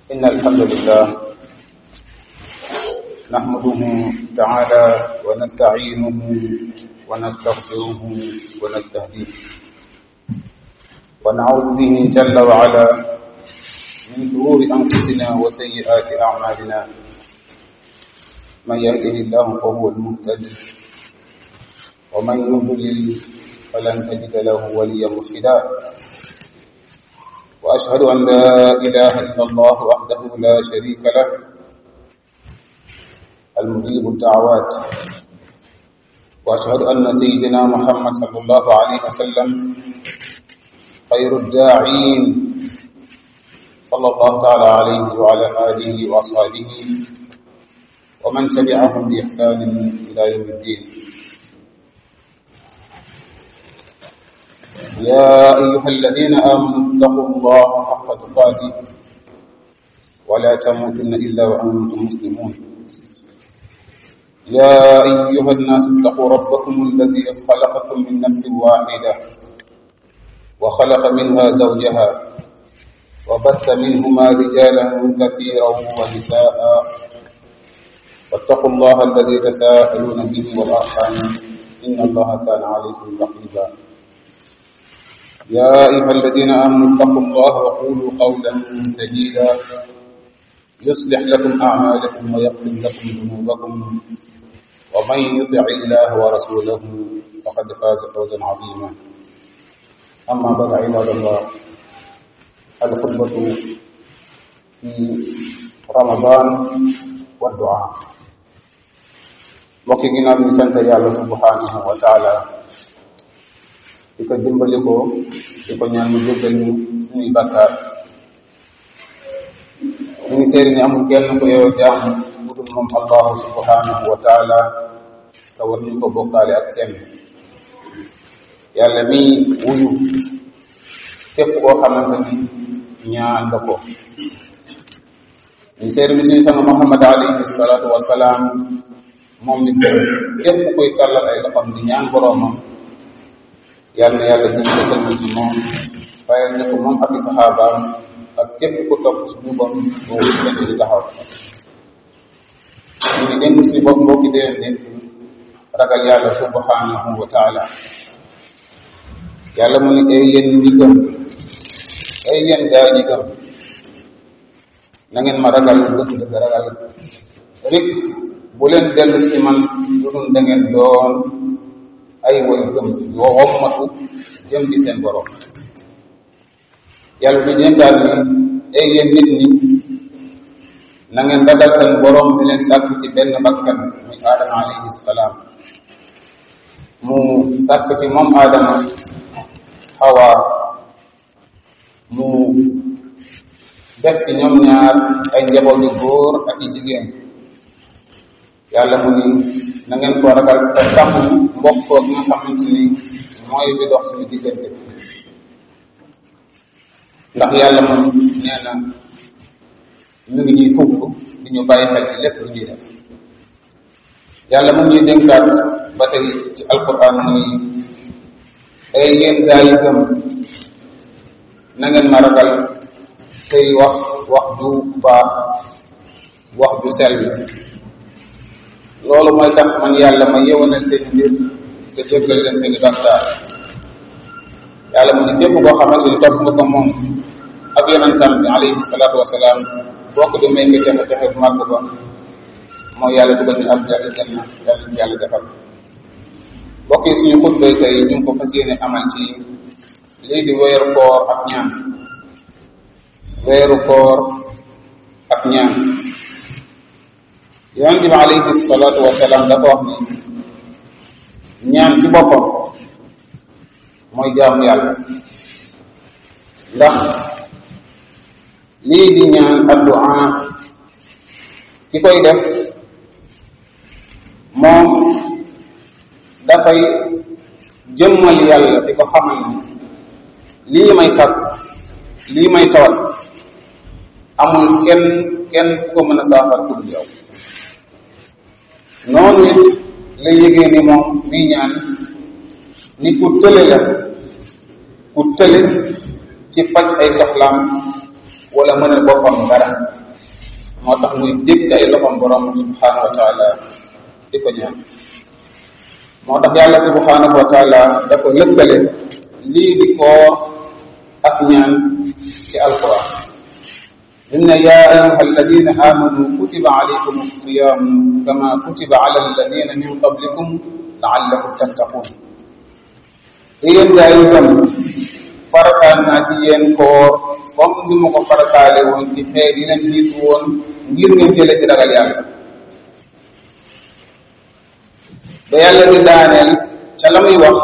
إن الحمد لله نحمده تعالى ونستعينه ونستغفره ونستهديه ونعوذ به جل وعلا من شرور أنفسنا وسيئات أعمالنا من يهده الله فهو المهتد ومن يضلل فلن تجد له وليا مرشدا وأشهد أن لا إله إلا الله وحده لا شريك له المجيب الدعوات وأشهد أن سيدنا محمد صلى الله عليه وسلم خير الداعين صلى الله تعالى عليه وعلى آله وأصحابه ومن تبعهم بإحسان إلى يوم الدين يا أيها الذين آمنوا اتقوا الله حق تقاته ولا تموتن إلا وأنتم مسلمون يا أيها الناس اتقوا ربكم الذي خلقكم من نفس واحدة وخلق منها زوجها وبث منهما رجالا كثيرا ونساء واتقوا الله الذي تساءلون به والأرحام إن الله كان عليكم رقيبا يا أيها الذين آمنوا اتقوا الله وقولوا قولا سديدا يصلح لكم أعمالكم ويغفر لكم ذنوبكم ومن يطع الله ورسوله فقد فاز فوزا عظيما أما بعد عباد الله الخطبة في رمضان والدعاء mbokki ginnaaw bi sant yàlla subhanahu wa taala di ko dimbali ko di ko ñaan mu jéggal ñu suñuy bakkaar ñu ngi seeri ni amul kenn ko yow jaam bu dul moom allahu subhanahu wa taala te war ñu ko bokkaale ak kenn yàlla mi wuyu képp koo xamante ni ñaan nga ko ñu seeri ni suñu sama muhammad alayhi salaatu wasalaam moom nit képp kuy tàllal ay loxam di ñaan boroomam yàlla na yàlla jëm ko sëlmal ci moom bàyyil ñu ko moom ak i saxaabaam ak képp ku topp suñu bon boobu fekk di taxaw ñu ngi dénk suñu bopp mbokki déen nit ragal yàlla subhanahu wa taala yàlla mu ni ay yéen ñi gëm ay yéen gaa ñi gëm na ngeen ma ragal dëgg dëgg ragal rik bu leen dellu si man lu dul da ngeen doon ay woy gëm yoo wommatu jëm di seen borom yàlla du ñeen daal ni ay yéen nit ñi na ngeen ragal seen borom di leen sàkk ci benn bakkan muy aadama alayhi salaam mu sàkk ci moom aadama xawa mu def ci ñoom ñaar ay njaboot yu góor ak i jigéen yàlla mu ni na ngeen ko ragal te sàmm mbokkoo gi nga xamante ni mooy bi dox suñu diggante ndax yàlla moom nee na ñu ngi ñuy fugg di ñu bàyyi xel ci lépp lu ñuy def yàlla mu ñuy dénkaat ba tey ci alquran mu ni ay ngeen gaa yi gëm na ngeen ma ragal tey wax wax ju baax wax ju sell loolu mooy tax man yàlla ma yewanal seen mbir te jéggal leen seen i bakkaar yàlla mu ne képp koo xamante ni topp nga ko moom ak yonentam bi alayhi salaatu wasalaam boo ko demee nga texe texe bu màgg ba mooy yàlla dugal ñu ak yàlla janna yàlla ñu yàlla defal mbokk yi suñu xutbay tey ñu ngi ko fas yéene amal ci lii di weeru koor ak ñaan weeru koor ak ñaan yonent bi alayhi salaatu wasalaam dafa wax ni ñaan ci boppam mooy jaamu yàlla ndax lii di ñaan addu'a ki koy def moom dafay jëmmal yàlla di ko xamal ni lii may sàkk lii may tawal amul kenn kenn ku ko mën a saafar ku dul yow noonu it la yëgee ni moom mii ñaan ni ku tële la ku tële ci faj ay soxlaam wala mën a boppam dara moo tax muy dégg ay loxom borom subhanahu wa taala di ko ñaan moo tax yàlla subhanahu wa taala da ko lëkkale lii di koor ak ñaan ci alquran lim ne yaa ayuha alladina amanu kutiba alaykum alsiyam kama kutiba ala alladina min qablikum laallakum tattaqun yéen gaa yi gëm farataal naa ci yéen koor comme ni ma ko farataale woon ci xeet yi leen jiitu woon ngir ngeen jële ci ragal yàlla ba yàlla di daaneel ca la muy wax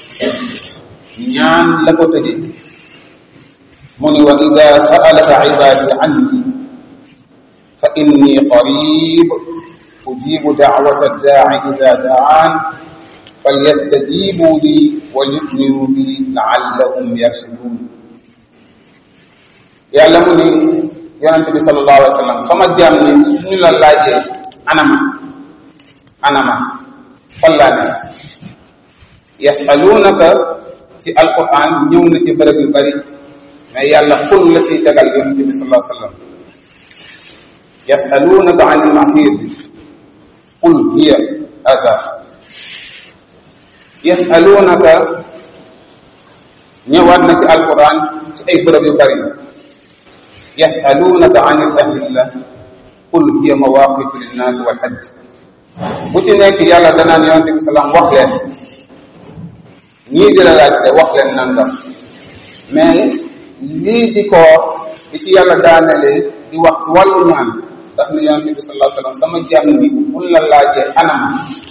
ñaan la ko tëje mu ni wa ida saalaka ibadi anni fa inni qarib ujibu dacwata daaci ida dacaan falyastajibu li walyuminu bi laallahum yarshudun yàlla mu ni yonente bi sallallahu alayhi wa sallam sama jaam ni suñu la laajee anama anama fan laa ne yasalunaka ci alquran ñëw na ci bërëb yu bari mais yàlla xul la ciy tegal yonente bi sallallahu alayhi wa sallam yasalunaka an ilmahid qul hiya aza yasalunaka ñëwaat na ci alquran ci ay bërëb yu bari yasalunaka an il ahilla qul hiya mawaqitu linnas wal hajj bu ci nekk yàlla danaan yonente bi salaam wax leen ñii di la laaj de wax leen nangam mais lii di koor di ci yàlla daanelee di wax ci wàllu ñaan daf ne yonente bi sallallahu alayhi wasallam sama jàmm ni buñ la laajee anam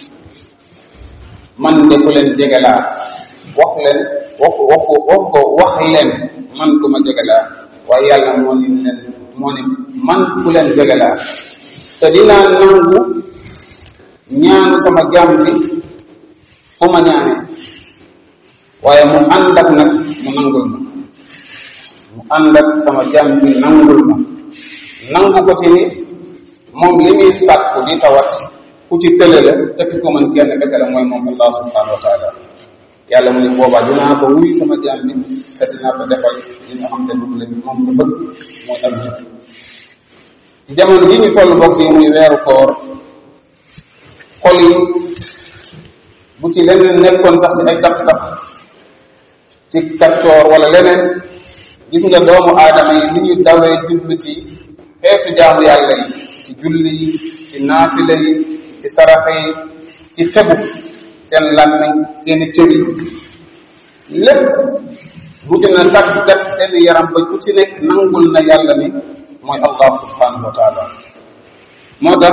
man de ku leen jegelaa wax leen wax wax wax ko wax leen man ku ma jegelaa waaye yàlla moo ni leen moo ni man ku leen jegelaa te dinaa nangu ñaanu sama jàmm bi fu ma ñaane waaye mu ànd ak nag mu nangul ma mu ànd ak sama jàmm bi nangul ma nangu ko ci ni moom li muy sàkku di tawat ku ci tële la te ki ko mën kenn kese la mooy moom allah subhanahu wa taala yàlla mu ne boobaa dinaa ko wuy sama jaam bi te dinaa ko defal li nga xam te moom la moom la bëgg mooy am jëf ci jamono yi ñu toll mbokk yi muy weeru koor xol yi bu ci leneen nekkoon sax ci ay taq-taq ci kaccoor wala leneen gis nga doomu aadama yi ni ñu dawee jublu ci xeetu jaamu yàlla yi ci julli yi ci naafila yi ci saraxa yi ci fegu seen làmmiñ seeni cër yi lépp mujj na tàggat seen yaram ba ku ci nekk nangul na yàlla ni mooy allah subhanahu wa taala moo tax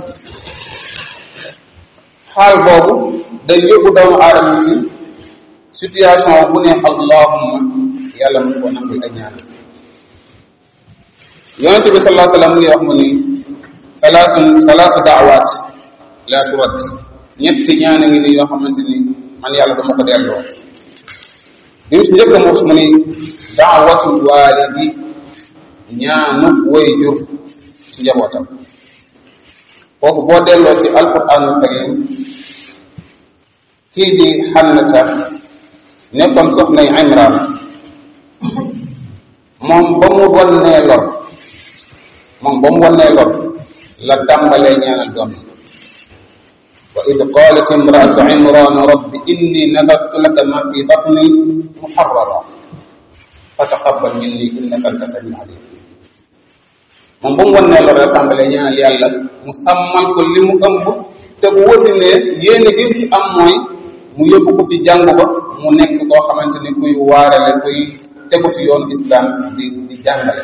xaal boobu day yóbbu doomu aadama ci situation bu ne allahumma yàlla mu ko nangul ay ñaan yonente bi sallallahu alayhi wa sallam mu ngi wax mu ni salaasun salaasu daawaat la turat ñetti ñaan a ngi ni yoo xamante ni man yàlla dama ko delloo bi mu ci njëkk mu wax mu ni daawatul waalidi ñaanu way jur ci njabootam foofu boo delloo ci alquranul karim kii di xannata nekkoon soxnay imran moom ba mu wonnee lor moom ba mu wonnee lor la tàmbalee ñaanal doom wa id qalat imraatu imran rabbi inni nadartu laka ma fi batni muharrara fa taqabbal minni innaka anta samiul alim moom ba mu wonnee lor la tàmbalee ñaanal yàlla mu sàmmal ko li mu ëmb te bu wasinee yéene gi ci am mooy mu yóbbu ko ci jàng ba mu nekk koo xamante ni kuy waarale kuy tegu ci yoonu islam di di jàngale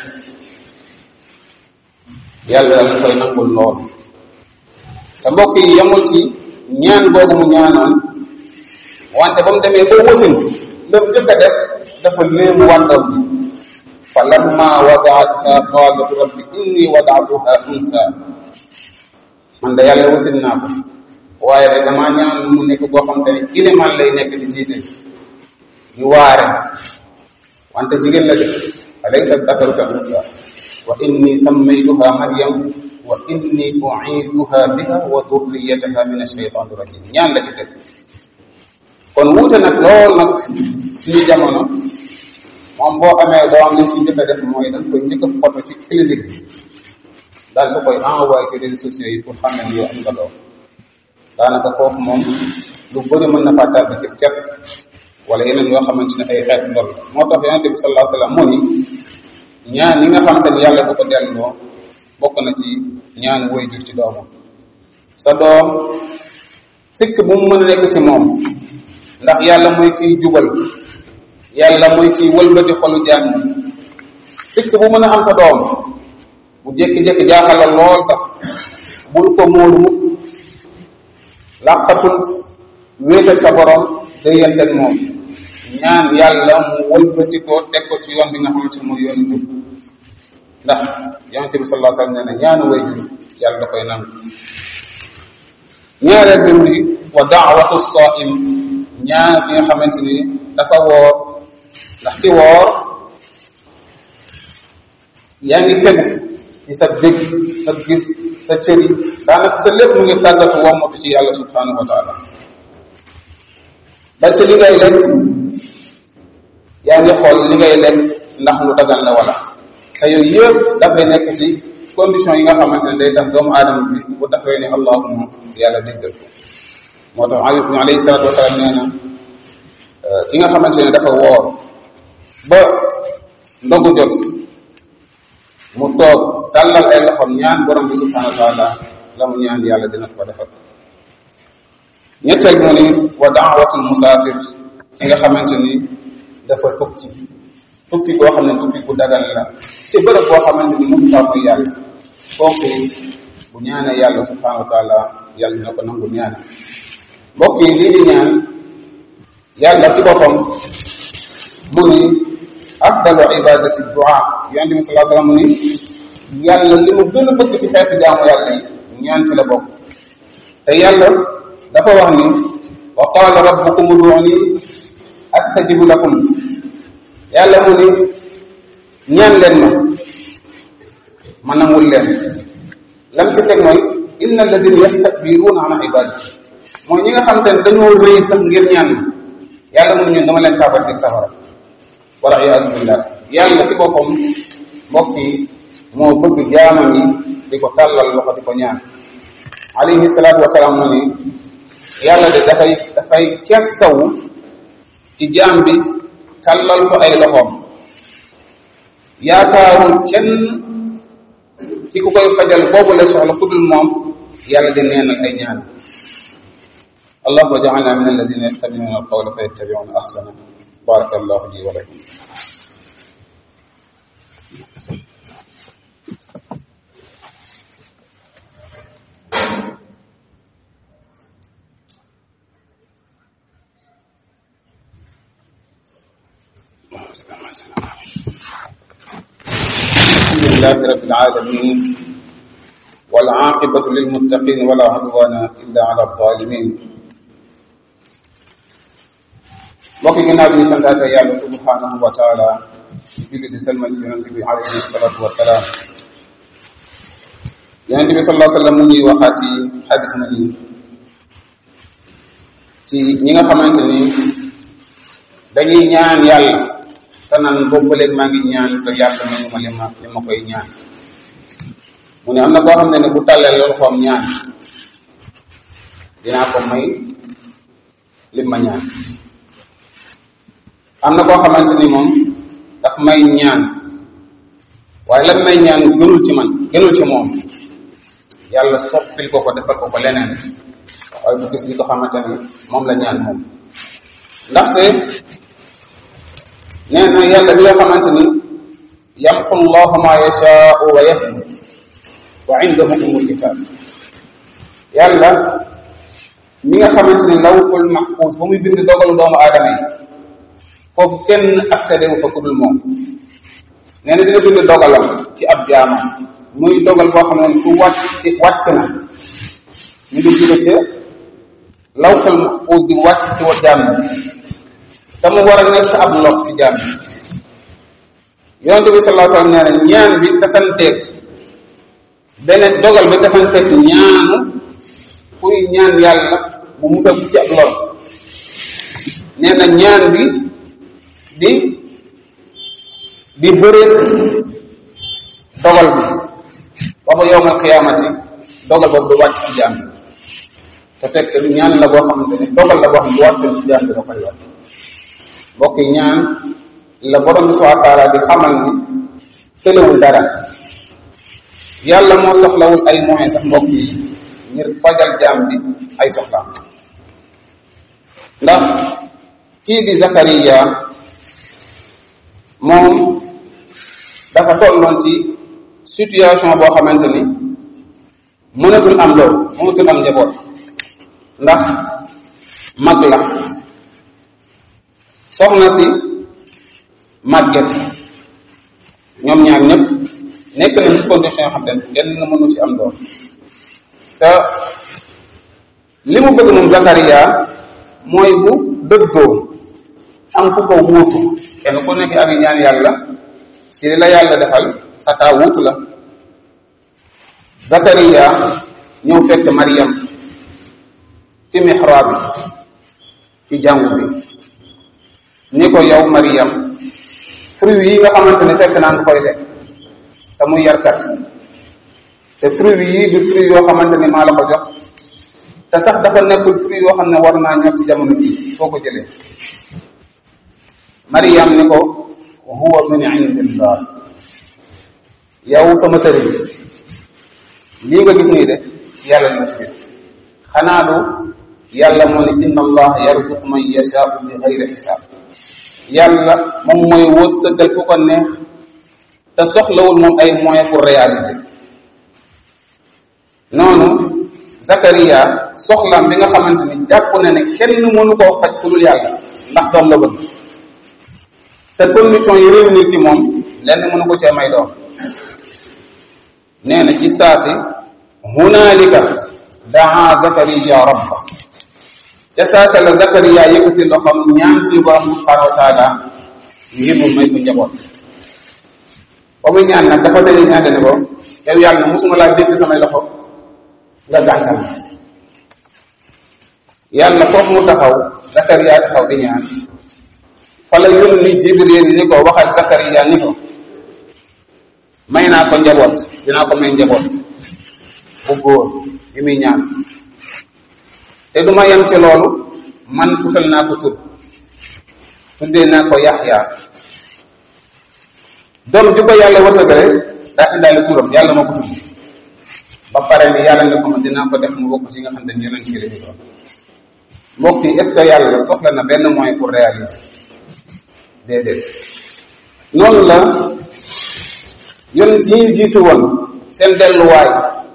yàlla daal koy nangul lool te mbokk yi yemul ci ñaan boobu mu ñaanoon wante ba mu demee ba wasin lam jëkk a def dafa léemu wàndoom bi fa lamma wadaatha qalat rabbi inni wadaatuha unsa man de yàlla wasin naa ko waaye rek damaa ñaan mu nekk boo xam te ne iliman lay nekk di jiite di waare wante jigéen la def alaysa dakaru ka unsa wa inni sammaytuha maryam wa inni u'iduha biha wa dhurriyataha min ash-shaytan rajim ñaan la ci teg kon wuute nag lool nag suñu jamono moom boo amee doom li ci njëkk a def mooy da nga koy njëkk a photo ci clinique bi daal di koy envoyé ci réseaux sociaux yi pour xam ne yow am nga doom daanaka foofu moom lu bëri mën na faa tàbbi ci cet wala yeneen yoo xamante ne ay xeet ndol moo tax yonente bi sallallahu alayhi wasallam moo ni ñaan yi nga xamante ne yàlla bu ko delloo bokk na ci ñaan woy jur ci doomam sa doom sikk bu mu mën a nekk ci moom ndax yàlla mooy kiy jubal yàlla mooy kiy wëlbati xolu jaam ñi sikk bu mën a am sa doom bu jékki-jékki jaaxal la lool sax bul ko móolu mukk làqatul wéetal sa borom day yenteeg moom ñaan yàlla mu wëlbati ko teg ko ci yoon bi nga xamante ne mooy yoonu jub ndax yonente bi sallallahu alayhi wasallam nee na ñaanu way jur yàlla da koy nangu ñaareel bi mu ni wa daawatu saim ñaan ki nga xamante ni dafa woor ndax ki woor yaa ngi fegu ci sa dégg sa gis sa cëri daanaka sa lépp mu ngi tàggatu wommatu ci yàlla subhanahu wa taala ba ci li ngay lekk yaa ngi xool li ngay lekk ndax lu dagan la wala te yooyu yëpp dafay nekk ci condition yi nga xamante ne day tax doomu aadama bi bu taxawee ne allahuma yàlla déggal ko moo tax alayhi salatu wasalaam nee na ki nga xamante ne dafa woor ba ndogu jot mu toog tàllal ay loxoom ñaan borom bi subhanahu wa taala la mu ñaan yàlla dina ko defal ñetteel mu ni wa daawatul musaafir ki nga xamante ni dafa tukki tukki koo xam ne tukki bu dagal la ci bërëb boo xamante ni mosu faa mooy yàlla kooku bu ñaanee yàlla subhanahu wa taala yàlla dina ko nangu ñaan mbokk yi lii di ñaan yàlla ci boppam mu ni afdalu ibadati du'a yonente bi salaa sallam mu ni yàlla li mu gën a bëgg ci xeetu jaamu yàlla yi ñaan ci la bokk te yàlla dafa wax ni wa qala rabbukum ud'uni astajibu lakum yàlla mu ni ñaan leen ma ma nangul leen lam ci teg mooy inna alladina yastakbiruna an ibadati mooy ñi nga xam te ne dañoo rëy sax ngir ñaan ma yàlla mu ne ñun dama leen tàbbal ci safara wala iyaazu billah yàlla ci boppam mbokk yi moo bëgg jaamam yi di ko tàllal loxo di ko ñaan alayhi salaatu wasalaam mu ni yàlla de dafay dafay kersawu ci jaam bi tàllal ko ay loxoom yaakaarul kenn ci ku koy fajal boobu la soxla ku dul moom yàlla di neenal ay ñaan allahumma ja'alna min alladhina yastami'una alqawla fayattabi'una ahsana baraka allahu li wa lakum الحمد لله رب العالمين والعاقبة للمتقين ولا عدوان إلا على الظالمين mbokk yi ginnaaw bi ñu santaate yàlla subhanahu wa taala julli di salmal ci yonente bi alayhi salatu wasalaam yonente bi sallallahu alayhi wa sallam mu ngi waxaat ci xadis na ni ci ñi nga xamante ni dañuy ñaan yàlla te naan boobu ba léegi maa ngi ñaan te yàlla nañu ma li ma li ma koy ñaan mu ne am na koo xam ne ne bu tàllee loolu xoom ñaan dinaa ko may li ma ñaan am na koo xamante ni moom daf may ñaan waaye lan may ñaan gënul ci man gënul ci moom yàlla soppil ko ko defal ko ko leneen waaye bu gis li ko xamante ni moom la ñaan moom ndaxte nee na yàlla bi nga xamante ni yamxu llahu ma yashaau wa yahdi wa indahu umul kitab yàlla mi nga xamante ni lawhul mahfuz ba muy bind dogalu doomu aadama yi foofu kenn accédé wu fa ku dul moom nee na dina bind dogalam ci ab jaamam muy dogal boo xam ne su wàcc wàcc na ñu ngi jóge ca lawhul mahfuz di wàcc ci wa jaam te mu war a nekk ab lox ci jaam yonente bi sallallahu alayhi wasallam nee na ñaan bi tasanteeg beneen dogal bi tasanteeg ñaanu kuy ñaan yàlla bu musal ci ab lor nee na ñaan bi di di bëreeg dogal bi ba ba yowmal qiyaamati dogal boobu du wàcc ci jaam bi te fekk ñaan la boo xamante ne dogal la boo xam ne bu wàccoon ci jaam bi da koy wàcc mbokk yi ñaan la borom bi subhanahu wa taala di xamal ni tëlewul dara yàlla moo soxlawul ay moyens sax mbokk yi ngir fajal jaam bi ay soxlaam ndax kii di Zakariya moom dafa tolloon ci situation boo xamante ni mënatul am loolu mënatul am njaboot ndax mag la soxna si màgget ñoom ñaar ñëpp nekk nañ ci condition yoo xam ne kenn mënu ci am doom te li mu bëgg moom Zakaria mooy bu dëddoo am ku ko wuutu kenn ku nekk ak ñaan yàlla si li la yàlla defal sa taa wuutu la Zakaria ñëw fekk Mariam ci mihraab bi ci jàngu bi ni ko yow Mariam fruit yi nga xamante ne fekk naa nga koy lekk te muy yarkat te fruit yi du fruit yoo xamante ni maa la ko jox te sax dafa nekkul fruit yoo xam ne war naa ñor ci jamono bii foo ko jëlee Mariam ni ko huwa min indillah yow sama sëriñ lii nga gis nii de yàlla na ci xanaa du yàlla moo ne inna allah yarzuqu man yashaau bi xayri xisaab yàlla moom mooy wërsëgal ku ko neex te soxlawul moom ay moyens pour réaliser noonu Zakaria soxlaam bi nga xamante ni jàpp na ne kenn mënu koo faj ku dul yàlla ndax doom la bëgg te condition yi réunir ci moom lenn mënu ko cee may doom nee na ci saasi hunaalika daa Zakaria rabba ca saasa la Zakaria yëkkati loxoom ñaan suñu borom subhanahu wa taala ngir mu may ko njaboot ba muy ñaan nag dafa dañuy ñaan ne ko yow yàlla musuma laa dégg samay loxo nga gàntal yàlla foofu mu taxaw Zakaria taxaw di ñaan fa la yónni Jibril ni ko waxal Zakaria ni ko may naa ko njaboot dinaa ko may njaboot bu góor bi muy ñaan te du ma yem ci loolu man utal naa ko tur tuddee naa ko Yaxya doom ju ko yàlla wërsëgale daa indaale turam yàlla moo ko tudd ba pare ni yàlla ne ko man dinaa ko def mu bokk ci nga xam ne yonent yi lañu doon mbokk yi est ce que yàlla soxla na benn moyen pour réaliser déedéet noonu la yonent yi jiitu woon seen delluwaay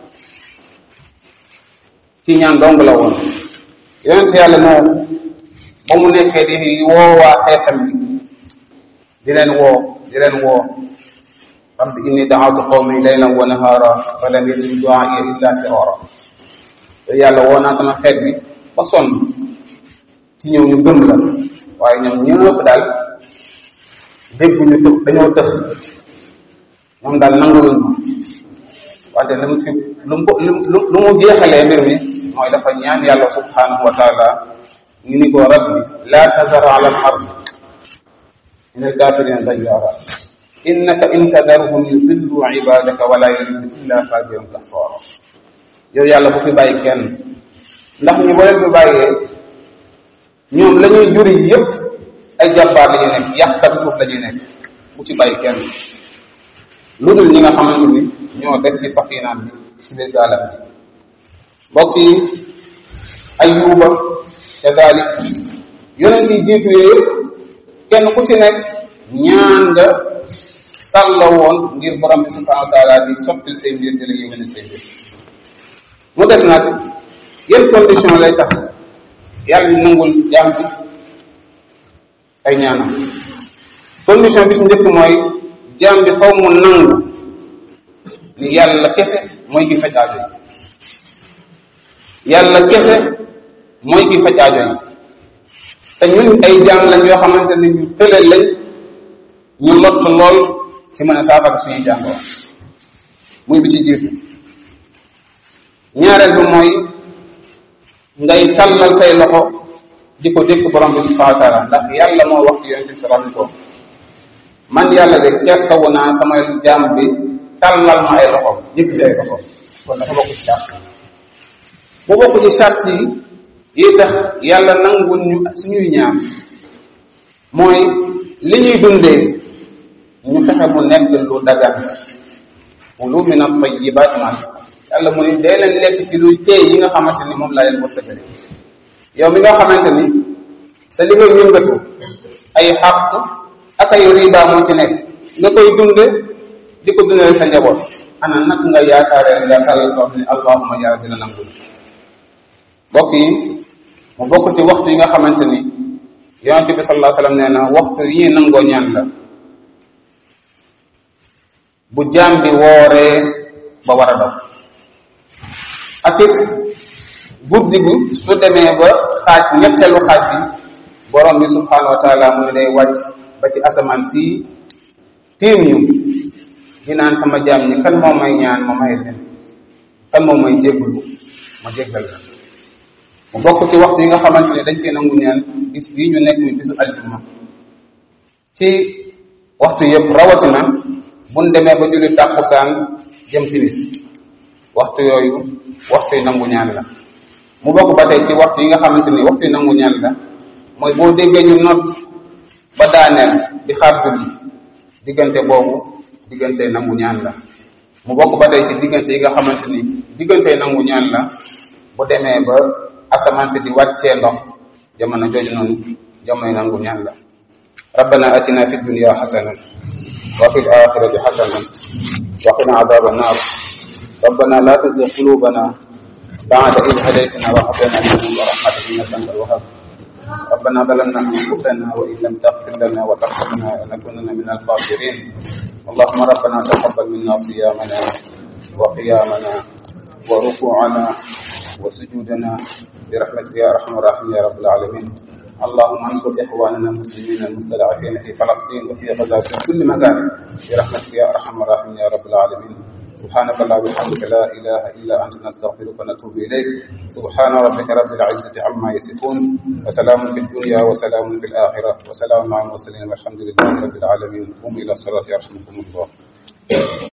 ci ñaan dong la woon yonent yàlla moo ba mu nekkee di woowaa xeetam bi di leen woo di leen woo rabbi inni daawtu qawmi laylan wa nahara fa lam yazid duaai illa firara te yàlla woo naa sama xeet bi ba sonn ci ñëw ñu gëm la waaye ñoom ñëpp daal dégg ñu tëx dañoo tëx ñoom daal nanguluñ ma wante lu mu fi lu mu lu lu mu jeexalee mbir mi mooy dafa ñaan yàlla subhanahu wa taala ñu ni ko rabbi la tazar ala al ard min al kafirina dayyara innaka in tadarhum yudillu ibadaka wala yalidu illa fajiran kafara yow yàlla bu fi bàyyi kenn ndax ñi boo leen fi bàyyee ñoom la ñuy juri yépp ay jàmbaar la ñuy nekk yàqkat suuf la ñuy nekk bu ci bàyyi kenn lu dul ñi nga xamante ni ñoo def ci safinaan bi ci biir gaalam bi mbokk yi ayuba kadalik yonent yi jiitu yooyu kenn ku ci nekk ñaan nga sàlla woon ngir borom bi subhanahu wa taala di sottil say mbir di la yéwéne say mbir mu des nag yan condition lay tax yàlla di nangul jaam bi ay ñaanam condition bi si njëkk mooy jaam bi faw mu nangu ni yàlla kese mooy ki faj aajo yi yàlla kese mooy ki faj aajo yi te ñun ay jaam lañ yoo xamante ne ñu tële lañ ñu lott lool ci mën a saafara suñuy jàngoro muy bi ci jiitu ñaareel bi mooy ngay tàllal say loxo di ko dékk borom bi subhanahu wa taala ndax yàlla moo wax ci yonente bi salaam ko man yàlla de kersawu naa sama jaam bi tàllal ma ay loxoom yëkkati ay loxoom kon dafa bokk ci charte bu bokk ci charte yi yi tax yàlla nangul ñu suñuy ñaan mooy li ñuy dundee ñu fexe mu nekk lu dagan kulu min at-tayyibat ma yàlla mu ni dee leen lekk ci luy teey yi nga xamante ni moom laa leen wërsëgale yow mi nga xamante ni sa li ngay yëngatu ay xàq ak ay riba moo ci nekk nga koy dunde di ko dundale sa njaboot ana nag nga yaakaaree yaakaar la soo xam ne allahuma yàlla dina nangul bokk yi mu bokk ci waxtu yi nga xamante ni yonente bi sallallahu alayhi wasallam nee na waxtu yi ñuy nangoo ñaan la bu jaam bi wooree ba war a dog ak it guddi gi su demee ba xaaj ñetteelu xaaj bi borom bi subhanahu wa taala mu ne day wàcc ba ci asamaan si tiim ñu di naan sama jaam ñi kan moo may ñaan ma may leen kan moo may jégglu ma jéggal la mu bokk ci waxtu yi nga xamante ne dañ cee nangu ñaan bis bii ñu nekk muy bisu aljuma ci waxtu yëpp rawatina buñ demee ba julli tàkkusaan jëm timis waxtu yooyu waxtu yi nangu ñaan la mu bokk ba tey ci waxtu yi nga xamante ni waxtu yi nangu ñaan la mooy boo déggee ñu nodd ba daaneel di xaar julli diggante boobu diggante nangu ñaan la mu bokk ba tey ci diggante yi nga xamante ni diggante nangu ñaan la bu demee ba asamaan si di wàccee ndox jamono jooju noonu jamono nangu ñaan la rabbana atina fi dunya xasana wa fi alaxirati xasana wa qina adaba annar ربنا لا تزغ قلوبنا بعد إذ هديتنا وهب لنا من لدنك رحمة إنك أنت الوهاب ربنا ظلمنا أنفسنا وإن لم تغفر لنا وترحمنا لنكونن من الخاسرين اللهم ربنا تقبل منا صيامنا وقيامنا وركوعنا وسجودنا برحمتك يا أرحم الراحمين يا رب العالمين اللهم انصر إخواننا المسلمين المستضعفين في فلسطين وفي غزة في كل مكان برحمتك يا أرحم الراحمين يا رب العالمين سبحانك اللهم وبحمدك لا اله الا انت نستغفرك ونتوب اليك سبحان ربك رب العزه عما يصفون وسلام في الدنيا وسلام في الاخره وسلام مع المرسلين والحمد لله رب العالمين قوموا الى الصلاه يرحمكم الله